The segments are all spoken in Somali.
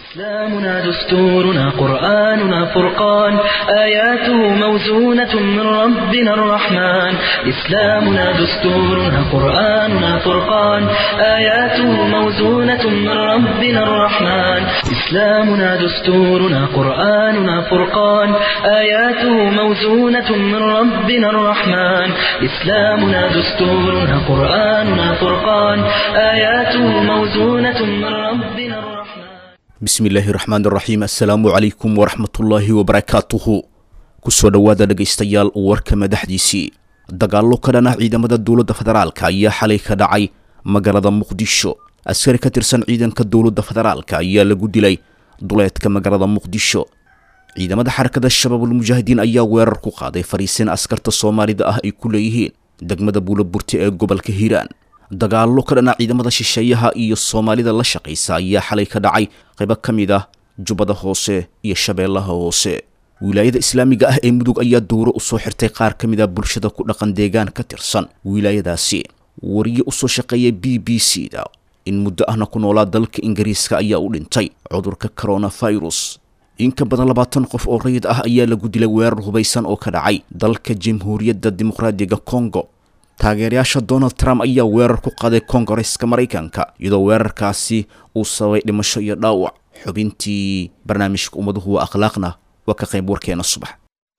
إسلامنا دستورنا قرآننا فرقان آياته موزونة من ربنا الرحمن إسلامنا دستورنا قرآننا فرقان آياته موزونة من ربنا الرحمن إسلامنا دستورنا قرآننا فرقان آياته موزونة من ربنا الرحمن إسلامنا دستورنا قرآننا فرقان آياته موزونة من ربنا الرحمن bismillaahi raxmaan raxiim assalaamu calaykum waraxmatullaahi wabarakaatuhu kusoo dhowaada dhegaystayaal warka madaxdiisii dagaallo ka dhan ah ciidamada dowladda federaalka ayaa xalay ka dhacay magaalada muqdisho askari ka tirsan ciidanka dowladda federaalka ayaa lagu dilay duleedka magaalada muqdisho ciidamada xarakada shabaabulmujaahidiin ayaa weerar ku qaaday fariisin askarta soomaalida ah ay ku leeyihiin degmada buulaburti ee gobolka hiiraan dagaallo ka dhana ciidamada shisheeyaha iyo soomaalida la shaqaysa ayaa xalay ka dhacay qaybo ka mid ah jubbada hoose iyo shabeellaha hoose wilaayada islaamiga ah ee mudug ayaa dowro usoo xirtay qaar ka mid ah bulshada ku dhaqan deegaan ka tirsan wilaayadaasi wariye usoo shaqeeya b b c da in muddo ahna ku noolaa dalka ingiriiska ayaa u dhintay cudurka coronavirus in ka badan labaatan qof oo rayid ah ayaa lagu dilay weerar hubaysan oo ka dhacay dalka jamhuuriyadda dimuqraadiga congo taageerayaasha donald trump ayaa weerar ku qaaday kongareska maraykanka iyadoo weerarkaasi uu sababay dhimasho iyo dhaawac xubintii barnaamijka ummaduhu waa akhlaaqna waa ka qayb warkeena subax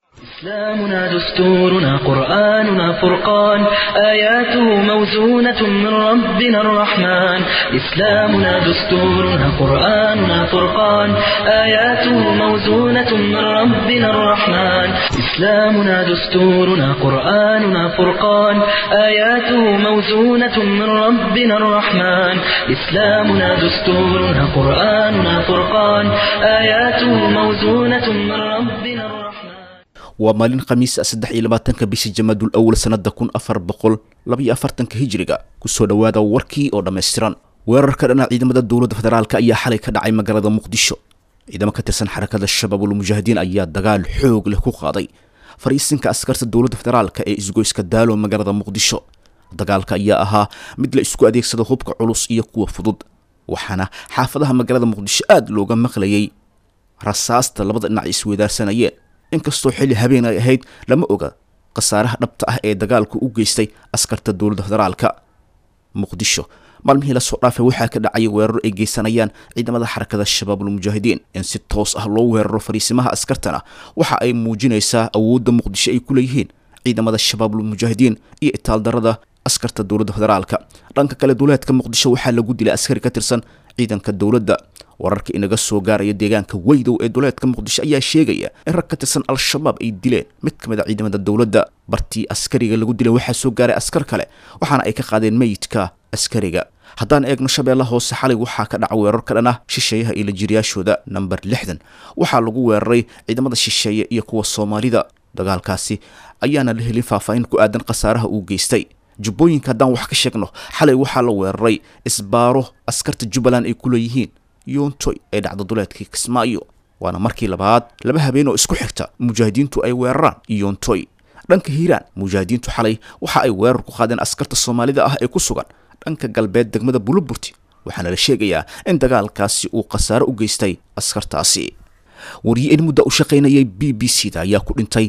إسلامنا دستورنا قرآننا فرقان آياته موزونة من ربنا الرحمن إسلامنا دستورنا قرآننا فرقان آياته موزونة من ربنا الرحمن إسلامنا دستورنا قرآننا فرقان آياته موزونة من ربنا الرحمن إسلامنا دستورنا قرآننا فرقان آياته موزونة من ربنا الرحمن waa maalin khamiis ah saddex iyo labaatanka bishii jamaadul awal sannada kun afar boqol labaiyo afartanka hijiriga kusoo dhowaada warkii oo dhammaystiran weerarka dhana ciidamada dowladda federaalka ayaa xalay ka dhacay magaalada muqdisho ciidamo ka tirsan xarakada shabaabulmujaahidiin ayaa dagaal xoog leh ku qaaday fariisinka askarta dowladda federaalka ee isgoyska daalo magaalada muqdisho dagaalka ayaa ahaa mid la isku adeegsado hubka culus iyo kuwa fudud waxaana xaafadaha magaalada muqdisho aada looga maqlayay rasaasta labada dhinac isweydaarsanayeen inkastoo xilli habeen ay ahayd lama oga khasaaraha dhabta ah ee dagaalku u geystay askarta dowladda federaalka muqdisho maalmihii lasoo dhaafay waxaa ka dhacaya weeraro ay geysanayaan ciidamada xarakada shabaabulmujaahidiin in si toos ah loo weeraro fariisimaha askartana waxa ay muujinaysaa awoodda muqdisho ay ku leeyihiin ciidamada shabaabulmujaahidiin iyo itaaldarada askarta dowladda federaalka dhanka kale duleedka muqdisho waxaa lagu dilay askari ka tirsan ciidanka dowladda wararka inaga soo gaaraya deegaanka weydow ee duleedka muqdisho ayaa sheegaya in rag ka tirsan al-shabaab ay dileen mid ka mid a ciidamada dowladda bartii askariga lagu dilay waxaa soo gaaray askar kale waxaana ay ka qaadeen meyidka askariga haddaan eegno shabeella hoose xalay waxaa ka dhaca weerar ka dhan ah shisheeyaha iyo lajiriyaashooda namber lixdan waxaa lagu weeraray ciidamada shisheeye iyo kuwa soomaalida dagaalkaasi ayaana la helin faahfaahin ku aadan khasaaraha uu geystay jubbooyinka haddaan wax ka sheegno xalay waxaa la weeraray isbaaro askarta jubbaland ay ku leeyihiin yoontoy ee dhacda duleedkii kismaayo waana markii labaad laba habeen oo isku xigta mujaahidiintu ay weeraraan yoontoy dhanka hiiraan mujaahidiintu xalay waxa ay weerar ku qaadeen askarta soomaalida ah ee ku sugan dhanka galbeed degmada buluburti waxaana la sheegayaa in dagaalkaasi uu khasaaro u geystay askartaasi wariye in mudda u shaqaynayay b b c da ayaa ku dhintay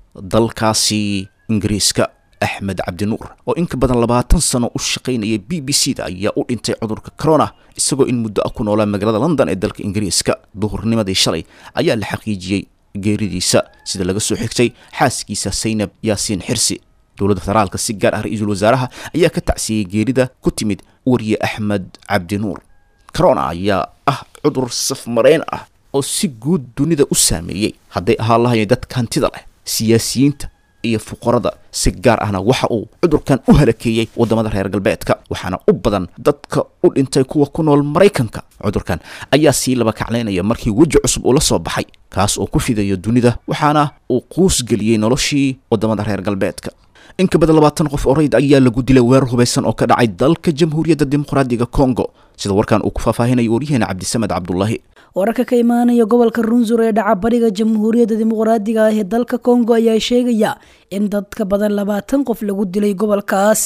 dalkaasi ingiriiska axmed cabdinuur oo in ka badan labaatan sano u shaqaynayay b b c da ayaa u dhintay cudurka corona isagoo in muddo ah ku noolaa magaalada london ee dalka ingiriiska duhurnimadii shalay ayaa la xaqiijiyey geeridiisa sida laga soo xigtay xaaskiisa saynab yaasiin xirsi dowladda federaalka si gaar ah ra-iisul wasaaraha ayaa ka tacsiyey geerida ku timid wariye axmed cabdinuur corona ayaa ah cudur safmareen ah oo si guud dunida u saameeyey hadday ahaan lahayeen dadka hantida leh siyaasiyiinta iyo fuqarada si gaar ahna waxa uu cudurkan u halakeeyey waddamada reer galbeedka waxaana u badan dadka u dhintay kuwa ku nool maraykanka cudurkan ayaa sii laba kaclaynaya markii weji cusub uu la soo baxay kaas oo ku fidayo dunida waxaana uu quus geliyey noloshii waddamada reer galbeedka in ka badan labaatan qof oo rayd ayaa lagu dilay weerar hubaysan oo ka dhacay dalka jamhuuriyadda dimuqraadiga congo sida warkan uu ku faahfaahinaya waryaheena cabdisamed cabdulaahi wararka ka imaanaya gobolka runsur ee dhaca bariga jamhuuriyadda dimuqraadiga ah ee dalka kongo ayaa sheegaya in dad ka badan labaatan qof lagu dilay gobolkaas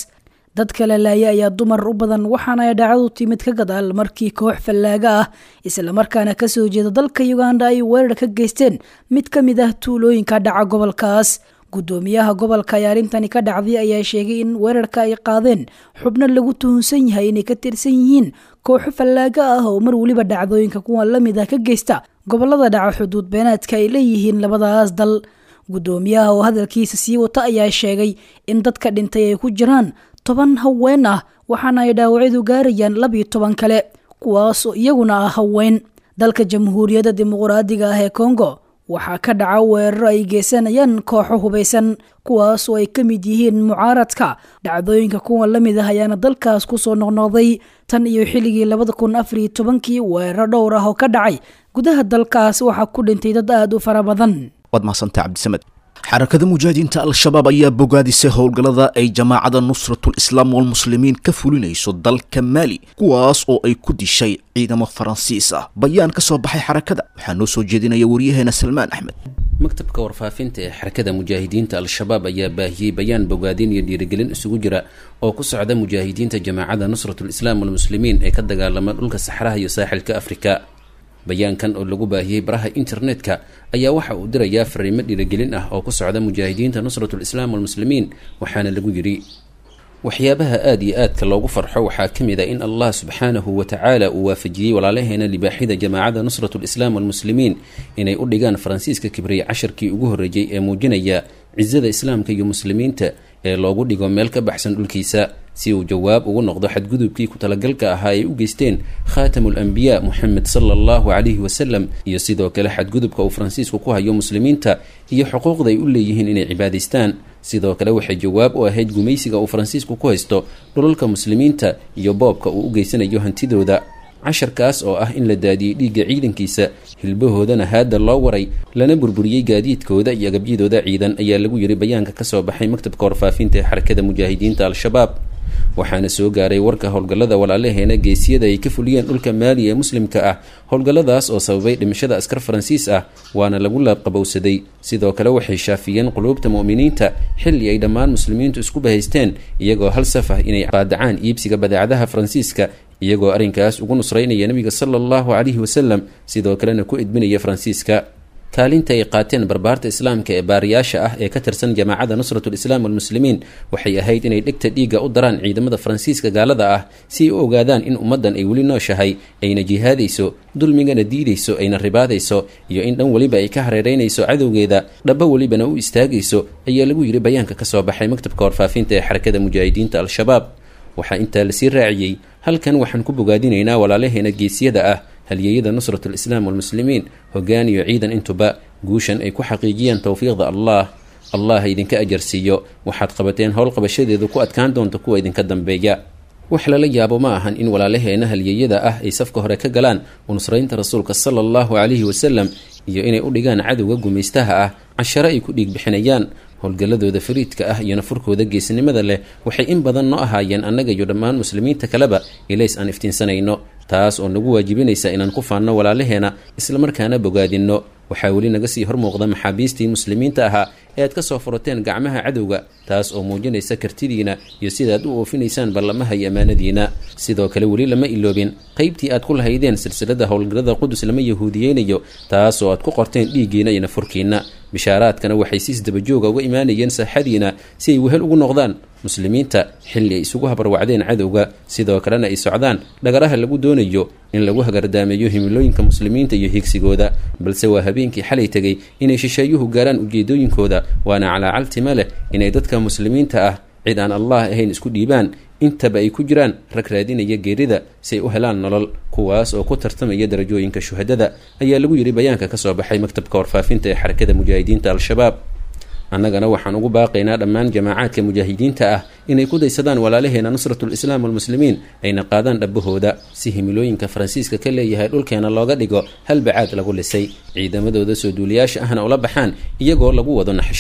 dadka la laaya ayaa dumar u badan waxaana ay dhacdu timid ka gadaal markii koox fallaaga ah islamarkaana kasoo jeeda dalka uganda ay weerar ka geysteen mid ka mid ah tuulooyinka dhaca gobolkaas guddoomiyaha gobolka ay arrintani ka dhacday ayaa sheegay in weerarka ay qaadeen xubno lagu tuhunsan yahay inay ka tirsan yihiin kooxo fallaaga ah oo mar weliba dhacdooyinka kuwan la mid ah ka geysta gobolada dhaca xuduud beenaadka ay leeyihiin labadaas dal guddoomiyaha oo hadalkiisa sii wata ayaa sheegay in dadka dhintay ay ku jiraan toban haween ah waxaana ay dhaawacyadu gaarayaan labiyo toban kale kuwaas oo iyaguna ah haween dalka jamhuuriyadda dimuqraadiga ah ee kongo waxaa ka dhaca weeraro ay geysanayaan kooxo hubaysan kuwaas oo ay ka mid yihiin mucaaradka dhacdooyinka kuwan la mid ah ayaana dalkaas kusoo noqnoqday tan iyo xilligii labada kun afariyo tobankii weeraro dhowr ah oo ka dhacay gudaha dalkaas waxaa ku dhintay dad aada u fara badan waad mahadsantaha cabdisamed xarakada mujaahidiinta al-shabaab ayaa bogaadisay howlgallada ay jamaacada nusratul islaam walmuslimiin ka fulinayso dalka maali kuwaas oo ay ku dishay ciidamo faransiis ah bayaan ka soo baxay xarakada waxaa noo soo jeedinaya waryaheena salmaan axmed maktabka warfaafinta ee xarakada mujaahidiinta al-shabaab ayaa baahiyey bayaan bogaadin iyo dhiirigelin isugu jira oo ku socda mujaahidiinta jamaacada nusratul islaam walmuslimiin ee ka dagaalama dhulka saxraha iyo saaxilka afrika bayaankan oo lagu baahiyey baraha internetka ayaa waxa uu dirayaa fariimo dhiirigelin ah oo ku socda mujaahidiinta nusratul islaam walmuslimiin waxaana lagu yidhi waxyaabaha aada iyo aadka loogu farxo waxaa ka mid a in allah subxaanahu wa tacaala uu waafajiyey walaalaheena libaaxida jamaacada nusratul islaam walmuslimiin inay u dhigaan faransiiska kibriye casharkii ugu horreeyey ee muujinaya cisada islaamka iyo muslimiinta ee loogu dhigo meel ka baxsan dhulkiisa si uu jawaab ugu noqdo xadgudubkii ku talagalka ahaa ay u geysteen khaatamul anbiyaa moxamed sala allahu calayhi wasalam iyo sidoo kale xadgudubka uu faransiisku ku hayo muslimiinta iyo xuquuqda ay u leeyihiin inay cibaadaystaan sidoo kale waxay jawaab u ahayd gumaysiga uu faransiisku ku haysto dhulalka muslimiinta iyo boobka uu u geysanayo hantidooda casharkaas oo ah in la daadiyey dhiigga ciidankiisa hilbahoodana haadda loo waray lana burburiyey gaadiidkooda iyo agabyadooda ciidan ayaa lagu yidhi bayaanka kasoo baxay maktabka warfaafinta ee xarakada mujaahidiinta al-shabaab waxaana soo gaaray warka howlgallada walaalaheena geesiyada ay ka fuliyeen dhulka maali ee muslimka ah howlgalladaas oo sababay dhimashada askar faransiis ah waana lagu laaqabowsaday sidoo kale waxay shaafiyeen quluubta mu'miniinta xilli ay dhammaan muslimiintu isku bahaysteen iyagoo hal saf ah inay qaadacaan iibsiga badeecadaha faransiiska iyagoo arrinkaas ugu nusraynaya nebiga sala allahu calayhi wasalam sidoo kalena ku edbinaya faransiiska kaalinta ay qaateen barbaarta islaamka ee baariyaasha ah ee ka tirsan jamaacada nusratul islaam walmuslimiin waxay ahayd inay dhegta dhiigga u daraan ciidamada faransiiska gaalada ah si ay u ogaadaan in ummaddan ay weli nooshahay ayna jihaadayso dulmigana diidayso ayna ribaadayso iyo in dhan weliba ay ka hareeraynayso cadowgeeda dhaba welibana u istaagayso ayaa lagu yidhi bayaanka ka soo baxay maktabka warfaafinta ee xarakada mujaahidiinta al-shabaab waxaa intaa lasii raaciyey halkan waxaan ku bogaadinaynaa walaalaheena geesiyada ah halyeeyada nusratul islaam walmuslimiin hoggaan iyo ciidan intuba guushan ay ku xaqiijiyeen towfiiqda allah allah ha idinka ajarsiiyo waxaad qabateen howl qabashadeedu ku adkaan doonta kuwa idinka dambeeya wax lala yaabo ma ahan in walaalaheena halyeeyada ah ay safka hore ka galaan unusraynta rasuulka sala allahu calayhi wasalam iyo inay u dhigaan cadowga gumaystaha ah cashare ay ku dhiig bixinayaan howlgalladooda fariidka ah iyo nafurkooda geesnimada leh waxay in badan noo ahaayeen annaga iyo dhammaan muslimiinta kaleba ilays aan iftiinsanayno taas oo nagu waajibinaysa inaan ku faanno walaalaheena islamarkaana bogaadinno waxaa weli naga sii hormuuqda maxaabiistii muslimiinta ahaa ee aad ka soo furateen gacmaha cadowga taas oo muujinaysa kartidiina iyo sidaad u oofinaysaan ballamaha iyo ammaanadiina sidoo kale weli lama iloobin qaybtii aad ku lahaydeen silsilada howlgallada qudus lama yahuudiyeynayo taas oo aad ku qorteen dhiiggiina iyo nafurkiina bishaaraadkana waxay siis dabajooga uga imaanayeen saaxadiina si ay wehel ugu noqdaan muslimiinta xilli ay isugu habarwacdeen cadowga sidoo kalena ay socdaan dhagaraha lagu doonayo in lagu hagardaameeyo himilooyinka muslimiinta iyo higsigooda balse waa habeenkii xalay tegay inay shisheeyuhu gaaraan ujeedooyinkooda waana calaacaltima leh inay dadka muslimiinta ah cid aan allah ahayn isku dhiibaan intaba ay ku jiraan rag raadinaya geerida si ay u helaan nolol kuwaas oo ku tartamaya darajooyinka shuhadada ayaa lagu yidhi bayaanka ka soo baxay maktabka warfaafinta ee xarakada mujaahidiinta al-shabaab annagana waxaan ugu baaqaynaa dhammaan jamaacaadka mujaahidiinta ah inay ku daysadaan walaalaheena nusratul islaam walmuslimiin ayna qaadaan dhabbahooda si himilooyinka faransiiska ka leeyahay dhulkeena looga dhigo hal bacaad lagu lisay ciidamadooda soo duuliyaasha ahna ula baxaan iyagoo lagu wado naxshiyo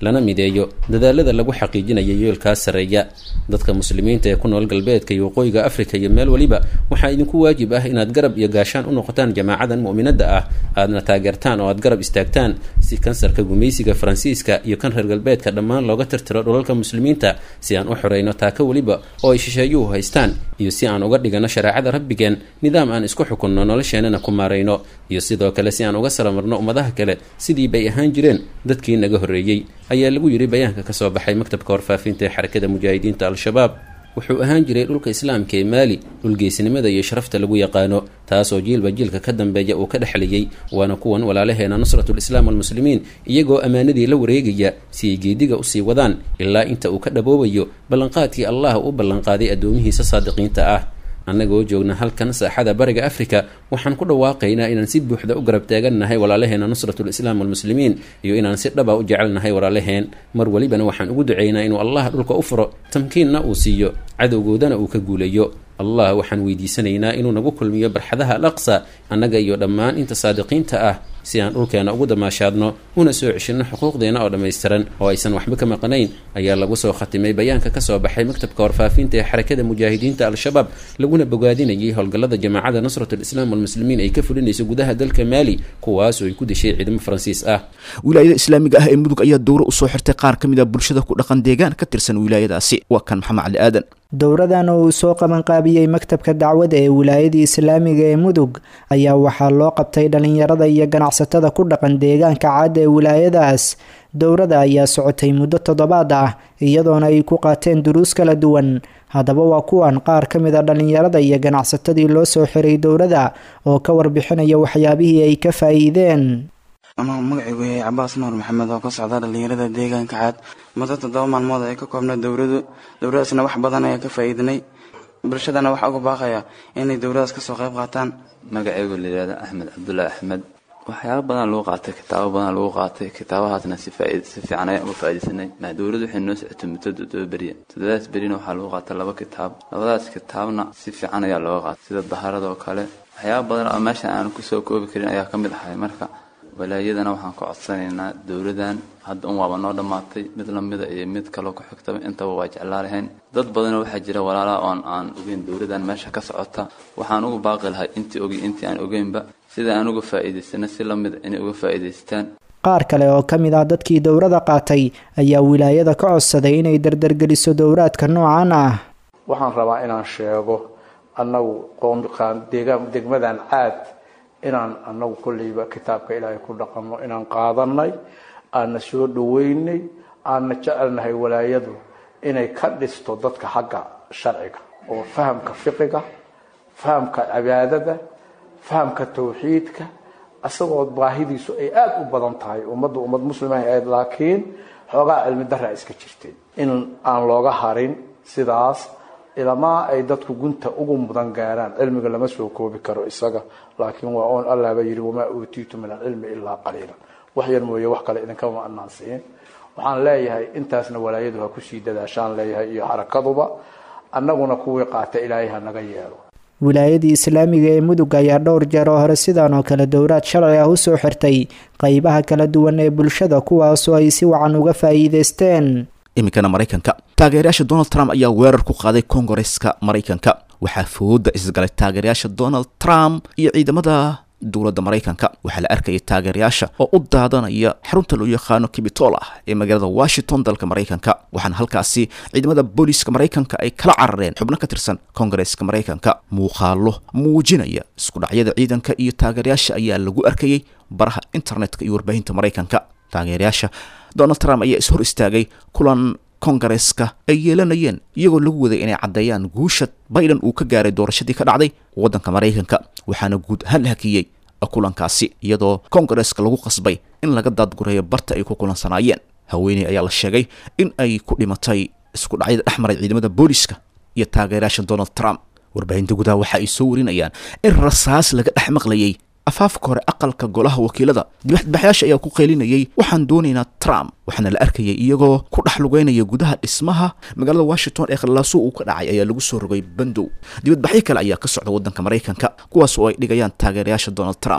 lana mideeyo dadaalada lagu xaqiijinayo yoolkaas sarreeya dadka muslimiinta ee ku nool galbeedka iyo waqooyiga afrika iyo meel weliba waxaa idinku waajib ah inaad garab iyo gaashaan u noqotaan jamaacadan mu'minadda ah aadna taageertaan oo aad garab istaagtaan si kansarka gumaysiga faransiiska iyo kan reer galbeedka dhammaan looga tirtiro dhulalka muslimiinta si aan u xoreyno taako weliba oo ay shisheeyuhu haystaan iyo si aan uga dhigano shareecada rabbigeen nidaam aan isku xukunno nolosheenana ku maarayno iyo sidoo kale si aan uga salamarno ummadaha kale sidii bay ahaan jireen dadkii naga horreeyey ayaa lagu yidhi bayaanka ka soo baxay maktabka warfaafinta ee xarakada mujaahidiinta al-shabaab wuxuu ahaan jiray dhulka islaamka ee maali dhulgeysnimada iyo sharafta lagu yaqaano taasoo jiilba jiilka ka dambeeya uu ka dhexlayay waana kuwan walaalaheena nusratul islaam walmuslimiin iyagoo ammaanadii la wareegaya si ay geediga usii wadaan ilaa inta uu ka dhaboobayo ballanqaadkii allah u ballanqaaday addoomihiisa saadiqiinta ah annagoo joogna halkan saaxada bariga afrika waxaan ku dhawaaqaynaa inaan si buuxda u garab taagannahay walaalaheena nusratul islaam walmuslimiin iyo inaan si dhaba u jecelnahay walaalaheen mar welibana waxaan ugu ducaynaa inuu allah dhulka u furo tamkiinna uu siiyo cadowgoodana uu ka guulayo allah waxaan weydiisanaynaa inuu nagu kulmiyo barxadaha al aqsa annaga iyo dhammaan inta saadiqiinta ah si aan dhulkeena ugu damaashaadno una soo ceshinno xuquuqdeena oo dhammaystiran oo aysan waxba ka maqnayn ayaa lagu soo khatimay bayaanka ka soo baxay maktabka warfaafinta ee xarakada mujaahidiinta al-shabaab laguna bogaadinayay howlgallada jamaacada nusratul islaam walmuslimiin ay ka fulinayso gudaha dalka maali kuwaasoo ay ku dishay ciidamo faransiis ah wilaayada islaamiga ah ee mudug ayaa dowro usoo xirtay qaar ka mid a bulshada ku dhaqan deegaan ka tirsan wilaayadaasi waa kan maxamed cali aadan dowradan oo uu soo qabanqaabiyey maktabka dacwada ee wilaayadii islaamiga ee mudug ayaa waxaa loo qabtay dhalinyarada iyo ganacsatada ku dhaqan deegaanka caada ee wilaayadaas dowrada ayaa socotay muddo toddobaad ah iyadoona ay ku qaateen duruus kala duwan haddaba waa kuwan qaar ka mid a dhalinyarada iyo ganacsatadii loo soo xiray dowrada oo ka warbixinaya waxyaabihii ay ka faa'iideen anuu magacaygu yahay cabaas nuur maxamed oo ka socda dhalinyarada deegaanka caad muddo toddoba maalmood ay ka koobnay dowradu dowradaasna wax badan ayaa ka faa'iidinay bulshadana waxaa uga baaqaya inay dowradaas kasoo qayb qaataan magacaygu layihahda axmed cabdullaahi axmed waxyaaba badan lagu qaatay kitaabo badan lagu qaatay kitaabahaasna si si fiican ayaan uga faa'iidaysanay maa dowladdu waxay noo socotay muddo toddoba beriya toddobadaas berina waxaa lagu qaatay laba kitaab labadaas kitaabna si fiican ayaa looga qaatay sida daharada oo kale waxyaaba badan oo meesha aanu kusoo koobi karin ayaa ka mid ahay marka walaayadana waxaan ka codsanaynaa dowladan hadda un waaba noo dhammaatay mid lamida iyo mid kaloo ku xigtaba intaba waa jeclaa lahayn dad badanoo waxaa jira walaalaha oon aan ogeyn dowladan meesha ka socota waxaan uga baaqi lahay intii ogi intii aan ogeynba sida aan uga faa'iidaysana si lamida inay uga faa'iidaystaan qaar kale oo ka mid ah dadkii dowrada qaatay ayaa wilaayada ka codsaday inay dardargeliso dowraadka noocan ah waxaan rabaa inaan sheego annagu deegaan degmadan caad inaan anagu kolleyba kitaabka ilaahay ku dhaqanno inaan qaadanay aanna soo dhaweynay aanna jecelnahay walaayadu inay ka dhisto dadka xagga sharciga oo fahamka fiqiga fahamka cibaadada fahamka tawxiidka isagoo baahidiisu ay aada u badan tahay ummadda ummad muslimaha ahayd laakiin xoogaa cilmi daraa iska jirtay in aan looga harin sidaas ilamaa ay dadku gunta ugu mudan gaaraan cilmiga lama soo koobi karo isaga laakiin waa oon allaaba yidhi wamaa uutiitu min alcilmi ilaa qaliila wax yar mooye wax kale idinkama anaan siin waxaan leeyahay intaasna walaayadu ha kusii dadaashaan leeyahay iyo xarakaduba annaguna kuwii qaata ilaahay ha naga yeelo wilaayadii islaamiga ee mudug ayaa dhowr jeer oo hore sidan oo kale dowraad sharci ah usoo xirtay qeybaha kala duwan ee bulshada kuwaasoo ay si wacan uga faa'iideysteen iminkana maraykanka taageerayaasha donald trump ayaa weerar ku qaaday kongareska maraykanka waxaa fooda isgalay taageerayaasha donald trump iyo ciidamada dowladda maraykanka waxaa la arkayay taageerayaasha oo u daadanaya xarunta loo yaqaano capitol ah ee magaalada washington dalka maraykanka waxaana halkaasi ciidamada booliiska maraykanka ay kala carareen xubno ka tirsan kongareska maraykanka muuqaalo muujinaya isku dhacyada ciidanka iyo taageerayaasha ayaa lagu arkayay baraha internetka iyo warbaahinta maraykanka taageerayaasha donald trump ayaa is hor istaagay kulan kongareska ay yeelanayeen iyagoo lagu waday inay caddeeyaan guusha biden uu ka gaaray doorashadii ka dhacday waddanka maraykanka waxaana guud ahaan la hakiyey kulankaasi iyadoo kongareska lagu qasbay in laga daadgureeyo barta ay ku kulansanaayeen haweeney ayaa la sheegay in ay ku dhimatay isku dhacyada dhex maray ciidamada booliiska iyo taageerayaasha donald trump warbaahinta gudaha waxa ay soo warinayaan in rasaas laga dhex maqlayay afaafka hore aqalka golaha wakiilada dibadbaxyaasha ayaa ku qeylinayay waxaan doonaynaa trump waxaana la arkayay iyagoo ku dhex lugeynaya gudaha dhismaha magaalada washington ee khallaaso uu ka dhacay ayaa lagu soo rogay bandow dibadbaxyo kale ayaa ka socda waddanka maraykanka kuwaas oo ay dhigayaan taageerayaasha donald trump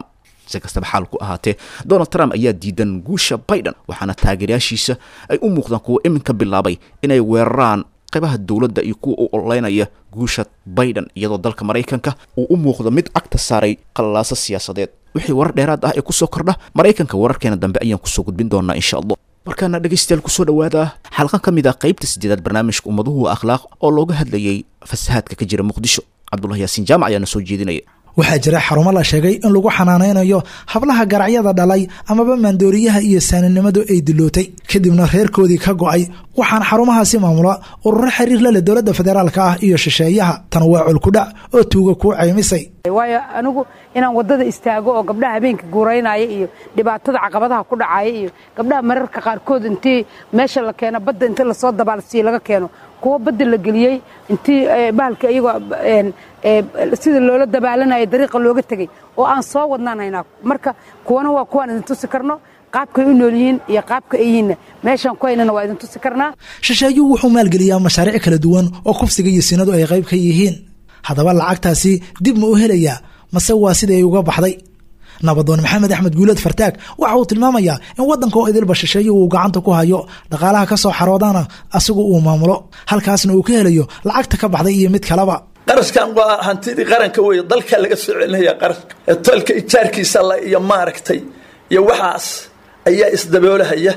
si kastaba xaal ku ahaatee donald trump ayaa diidan guusha biden waxaana taageerayaashiisa ay u muuqdaan kuwa iminka bilaabay inay weeraraan qaybaha dowladda iyo kuwa u ololeynaya guusha biden iyadoo dalka maraykanka uu u muuqdo mid cagta saaray qalalaasa siyaasadeed wixii warar dheeraad ah ee kusoo kordha maraykanka wararkeena dambe ayaan kusoo gudbin doonaa insha allah markaana dhegaystayaal kusoo dhawaada xalqan ka mid ah qaybta sideedaad barnaamijka ummaduhu akhlaaq oo looga hadlayay fasahaadka ka jira muqdisho cabdullah yaasiin jaamac ayaana soo jeedinaya waxaa jira xarumo la sheegay in lagu xanaanaynayo hablaha garacyada dhalay amaba maandooriyaha iyo saaninimadu ay dilootay kadibna reerkoodii ka go-ay waxaana xarumahaasi maamula ururo xiriir la leh dowladda federaalka ah iyo shisheeyaha tan waa colkudhac oo tuuga kuu caymisay waayo anigu inaan wadada istaago oo gabdhaha habeenka guuraynaya iyo dhibaatada caqabadaha ku dhacaya iyo gabdhaha mararka qaarkood intii meesha la keeno badda intii lasoo dabaalsiiyo laga keeno kuwa badda la geliyey intii bahalka iyagoo sida loola dabaalanaya dariiqa looga tegey oo aan soo wadnaan haynaa marka kuwana waa kuwaan idin tusi karno qaabkay u nool yihiin iyo qaabka ay yihiinna meeshaan ku haynana waa idin tusi karnaa shisheeyuhu wuxuu maalgeliyaa mashaariic kala duwan oo kufsiga iyo sinadu ay qayb ka yihiin haddaba lacagtaasi dib ma u helayaa mase waa sidii ay uga baxday nabadoon maxamed axmed guuleed fartaag waxa uu tilmaamayaa in waddanka oo idilba shisheeyo uu gacanta ku hayo dhaqaalaha ka soo xaroodana asigu uu maamulo halkaasna uu ka helayo lacagta ka baxday iyo mid kaleba qarashkan waa hantidii qaranka wey dalka laga soo celinaya qarashka tolka ijaarkiisa iyo maaragtay iyo waxaas ayaa isdaboolahaya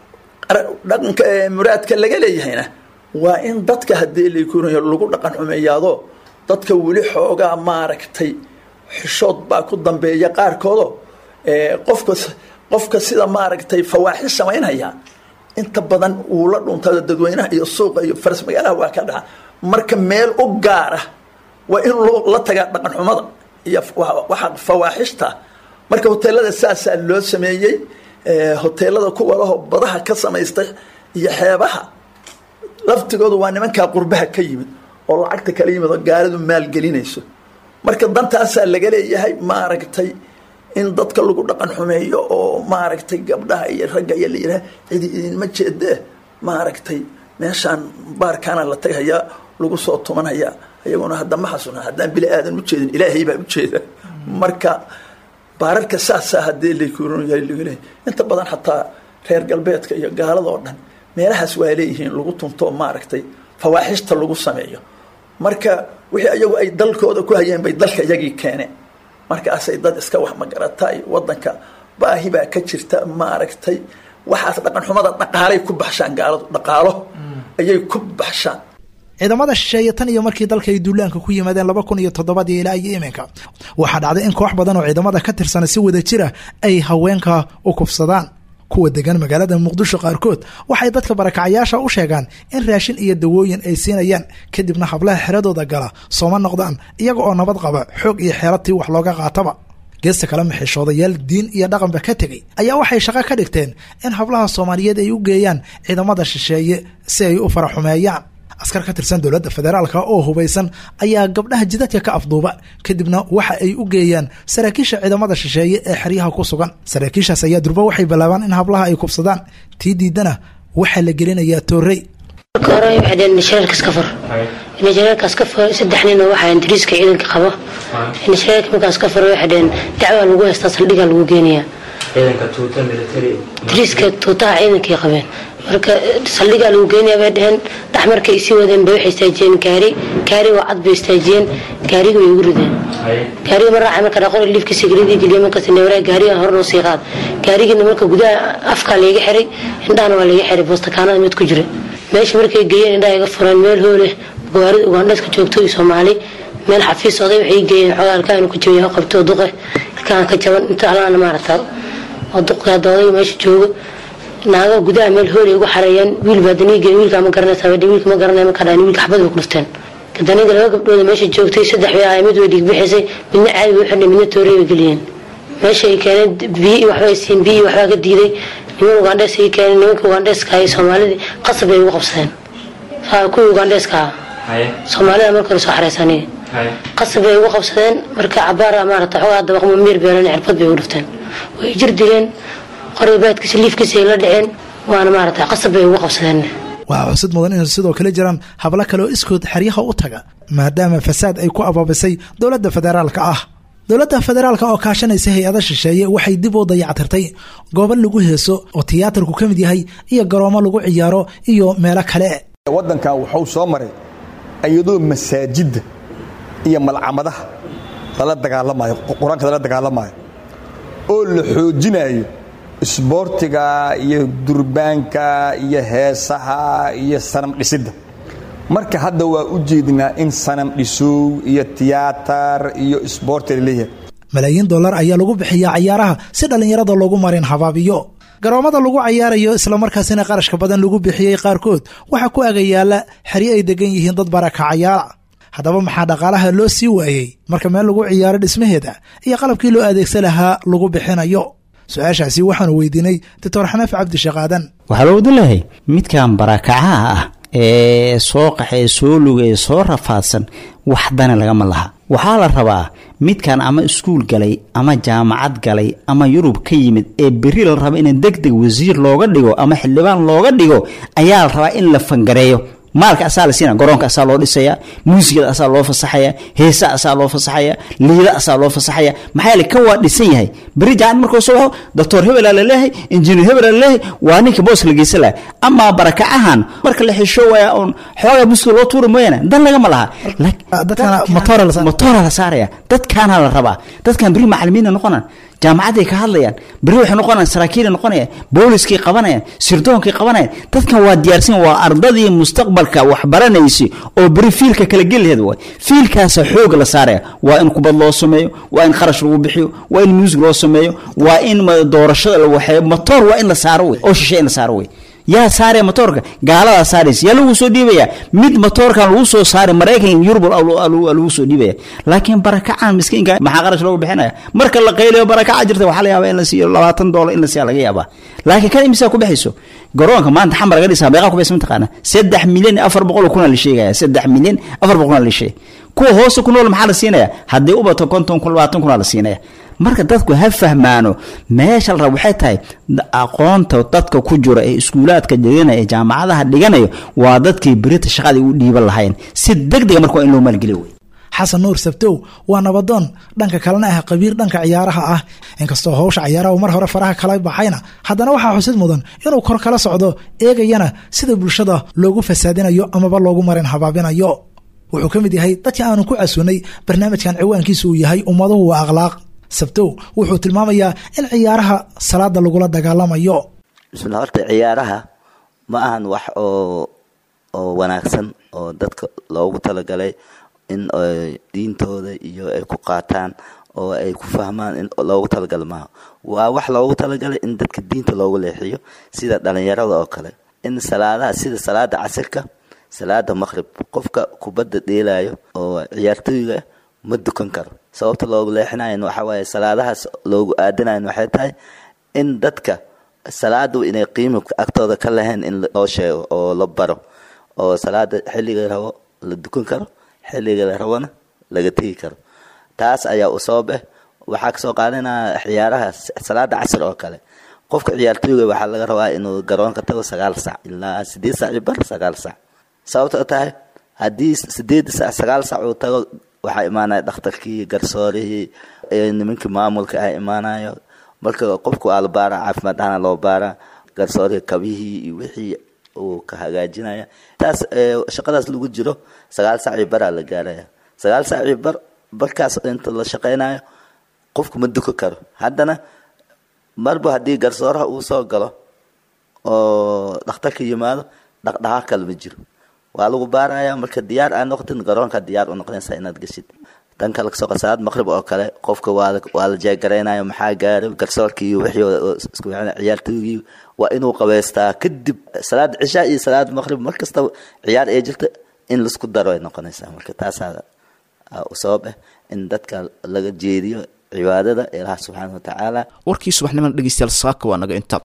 dhaqanka muraadka laga leeyahayna waa in dadka haddii lakunayo lagu dhaqan xumeeyaado dadka weli xoogaa maaragtay xishood baa ku dambeeya qaarkoodo qofka qofka sida maaragtay fawaaxis samaynaya inta badan uu la dhuntada dadweynaha iyo suuqa iyo faras magaalaha waa ka dhaca marka meel u gaara waa in la tagaa dhaqan xumada iyo waxa fawaaxishta marka hoteelada saasaa loo sameeyey hoteelada kuwa laho badaha ka samaystay iyo xeebaha laftigoodu waa nimankaa qurbaha ka yimid oo lacagta kala yimid oo gaalidu maalgelinayso marka dantaasaa laga leeyahay maaragtay in dadka lagu dhaqan xumeeyo oo maaragtay gabdhaha iyo ragga iyo la yidhaha cidi idinma jeedee maaragtay meeshaan baarkaana la tagahayaa lagu soo tumanhayaa iyaguna hadda ma xasuna haddaan bili aadan ujeedin ilaahay baa ujeeda marka baararka saasaa haddii lakuuryalagaleeyahy inta badan xataa reer galbeedka iyo gaalada oo dhan meelahaas waa leeyihiin lagu tunto maaragtay fawaaxishta lagu sameeyo marka wixii ayagu ay dalkooda ku hayeen bay dalka iyagii keeneen markaasay dad iska wax magaratay wadanka baahi baa ka jirta maaragtay waxaas dhaqan xumada dhaqaalay ku baxshaan gaaladu dhaqaalo ayay ku baxshaan ciidamada shisheeye tan iyo markii dalka ay duulaanka ku yimaadeen laba kun iyo toddobadii ilaa iyo iminka waxaa dhacday in koox badan oo ciidamada ka tirsana si wada jira ay haweenka u kufsadaan kuwa degan magaalada muqdisho qaarkood waxay dadka barakacayaasha u sheegaan in raashin iyo dawooyin ay siinayaan kadibna hablaha xeradooda gala sooma noqdaan iyaga oo nabad qaba xoog iyo xeeratii wax looga qaataba geesta kale maxishoodayaal diin iyo dhaqanba ka tegey ayaa waxay shaqo ka dhigteen in hablaha soomaaliyeed ay u geeyaan ciidamada shisheeye si ay u faraxumeeyaan askar ka tirsan dowladda federaalka oo hubaysan ayaa gabdhaha jidadka ka afduuba kadibna waxa ay u geeyaan saraakiisha ciidamada shisheeye ee xeryaha ku sugan saraakiishaas ayaa durba waxay bilaabaan in hablaha ay kubsadaan tii diidana waxaa la gelinayaa toorey marka hore waxay dhaheen nashareerkaas ka fur nashareerkaas ka fur saddex nin oo waxaa ingiriiska ciidanka qabo nashareerka markaas ka fur waxay dhaheen dacwaa lagu haystaa saldhigaa lagu geenayaa ingiriiska tuutaha ciidankay qabeen marka saldhigaa lagu geenaya bay dhaheen dhax markay isii wadeen bay waxay istaajiyeen gaari gaari waa cad bay istaajiyeen gaariga way ugu rideen gaariga ma raacay marka dhaqor liifkiisa gelidii geliya markaas neewaraa gaariga hor noo sii qaad gaarigiina marka gudaha afkaa layga xiray indhahana waa layga xiray boostakaanada mid ku jira meesha markay geeyeen indhaha iga fureen meel hooleh gawaarida ugandhaska joogto iyo soomaali meel xafiis oday waxay geeyeen xogaa alkaanu ku jaban qabto duqe ilkaan ka jaban inta alaana maaragta oo duqe hadda odayga meesha joogo naago gudaha meel hoolay ugu xareeyeen wiil baa daniiga wiilkaa ma garanaysa wiilka ma garanaya markaa dhahan wiilka xabad bay ku dhufteen daniga laba gabdhooda meesha joogtay saddex bay ahay mid way dhiigbixisay midna caadi bay u xidhnay midna toorey bay geliyeen meesha ay keeneen biyo iyo waxbay siin biyo iyo waxbaa ka diiday niman ugandhees ay keeneen nimanka ugandheeska iyo soomaalidii qasab bay ugu qabsadeen kuwii ugandheeska ah soomaalida marka hore soo xareysaniye qasab bay ugu qabsadeen marka cabaara maarata xogaa dabaqmo miir beelan cirbad bay ugu dhufteen way jir dileen qorbaadkiisa liifkiisa ay la dhaceen waana maarata qasab bay ugu qabsadeen waxaa xusid mudan in sidoo kale jiraan hablo kale oo iskood xeryaha u taga maadaama fasaad ay ku abaabisay dowladda federaalka ah dowladda federaalka oo kaashanaysa hay-ada shisheeye waxay dib u dayactirtay goobo lagu heeso oo tiyaatarku ka mid yahay iyo garoomo lagu ciyaaro iyo meelo kale waddankan wuxuu soo maray iyadoo masaajidda iyo malcamadaha lala dagaalamayo qur-aanka lala dagaalamayo oo la xoojinayo isboortiga iyo durbaanka iyo heesaha iyo sanam dhisidda marka hadda waa u jeednaa in sanam dhisow iyo tiyaatar iyo isboorti laleeyahay malaayiin dollar ayaa lagu bixiyaa cayaaraha si dhallinyarada loogu marin habaabiyo garoomada lagu cayaarayo islamarkaasina qarashka badan lagu bixiyey qaarkood waxaa ku agayaala xeryo ay degan yihiin dad barakacayaala haddaba maxaa dhaqaalaha loo sii waayey marka meel lagu ciyaaro dhismaheeda iyo qalabkii loo adeegsan lahaa lagu bixinayo su-aashaasi waxaanu weydiinay doctor xanaaf cabdisheekh aadan waxaa loo wadilahay midkan barakacaha ah ee soo qaxee soo lugee soo rafaadsan wax dana lagama laha waxaa la rabaa midkan ama iskuul galay ama jaamacad galay ama yurub ka yimid ee beri la raba in deg deg wasiir looga dhigo ama xildhibaan looga dhigo ayaa la rabaa in la fangareeyo maalka asaa la siina garoonka asaa loo dhisaya muusigada asaa loo fasaxaya heesa asaa loo fasaxaya liida asaa loo fasaxaya maxaa yeele kan waa dhisan yahay beri jacan markuu soo baxo doctor hebelaa laleeyahay injineer hebelaa laleeyahay waa ninka booska la geysan laha amaa barakacahan marka la xisho waaya oon xoogaa muska loo tuuri mooyaane dan lagama laha motora la saaraya dadkaana la rabaa dadkan beri macalimiina noqonaan jaamacaday ka hadlayaan beri waxay noqonayaan saraakiilay noqonayaan booliskay qabanayaan sirdoonkay qabanayaan dadkan waa diyaarsan waa ardadii mustaqbalka waxbaranaysa oo beri fiilka kala geli laheed waay fiilkaasa xoog la saaraya waa in kubad loo sameeyo waa in kharash lagu bixiyo waa in muusig loo sameeyo waa in doorashada la waxeeyo motoor waa in la saaro wey oo shishe in la saaro wey yaa saaraya motoorka gaaladaa saaraysa yaa lagu soo dhiibaya mid motoorkan lagu soo saaray maraykan yurub lagu soo dhiibaya laakiin barakacan miskiinka maxaa qarash loogu bixinaya marka la qaylayo barakaca jirta waxaa la yaabaa in la siiyo labaatan doolar in la siiya laga yaabaa laakiin kan imisaa ku bixayso garoonka maanta xamar laga dhisaa meeqaa ku bixisa mataqaana saddex milyan afar boqol kuna la sheegaya saddex milyan afar boqol kuna la sheegay kuwa hoose ku nool maxaa la siinaya haddii u bato konton kun labaatan kuna la siinaya marka dadku ha fahmaano meesha la raba waxay tahay aqoonta dadka ku jira ee iskuulaadka dhiganaya ee jaamacadaha dhiganayo waa dadkii berita shaqadii u dhiiban lahayn si deg dega marka waa in loo maalgeliyo wey xasan nuur sabtow waa nabadoon dhanka kalena ah qabiir dhanka ciyaaraha ah inkastoo howsha ciyaaraha mar hore faraha kala baxayna haddana waxaa xusid mudan inuu kor kala socdo eegayana sida bulshada loogu fasaadinayo amaba loogu marin habaabinayo wuxuu ka mid yahay dadkii aanu ku casuunay barnaamijkan ciwaankiisa uu yahay ummaduhu waa akhlaaq sabtow wuxuu tilmaamayaa in ciyaaraha salaada lagula dagaalamayo bismillah horta ciyaaraha ma ahan wax oo oo wanaagsan oo dadka loogu talagalay in diintooda iyo ay ku qaataan oo ay ku fahmaan in loogu talagalay maaha waa wax loogu talagalay in dadka diinta loogu leexiyo sida dhalinyarada oo kale in salaadaha sida salaada casirka salaada maqrib qofka kubadda dheelayo oo ciyaartooyga ma dukan karo sababta loogu leexinayan waxaa waaye salaadahaas loogu aadanayan waxay tahay in dadka salaadu inay qiimi agtooda ka lahayn in loo sheego oo la baro oo salaada xilliga rabo la dukan karo xilliga la rabona laga tegi karo taas ayaa u sabab ah waxaa kasoo qaadanaya ciyaaraha salaada casir oo kale qofka ciyaartooyga waxaa laga rabaa inuu garoonka tago sagaal sac ilaa sideed sac iyo bar sagaal sac sababta oo tahay haddii sideed sac sagaal sac uu tago waxaa imaanaya dhakhtarkii garsoorihii nimankii maamulka ah imaanayo marka qofku waa la baaraa caafimaad ahana loo baaraa garsoorihii kabihii iyo wixii uu ka hagaajinaya taas shaqadaas lagu jiro sagaal sac iyo baraa la gaaraya sagaal sac iyo bar barkaas inta la shaqaynayo qofku ma duka karo haddana marba haddii garsooraha uu soo galo oo dhakhtarka yimaado dhaqdhaqaaq kale ma jiro waa lagu baaraya marka diyaar aa noqotin garoonka diyaar u noqonaysa inaad geshid dan kale kasoo qasalaad maqrib oo kale qofka waa waa la jeegaraynaya maxaa gaaray garsoorkii iyo wixii isku ciyaartoygii waa inuu qabeystaa kadib salaad cishaa iyo salaad maqrib mar kasta ciyaar ee jirta in laisku daro ay noqonaysaa marka taasaa u sabab ah in dadka laga jeediyo cibaadada ilaah subxaana watacaala warkii subaxnimada dhegeystayaal saaka waa naga inta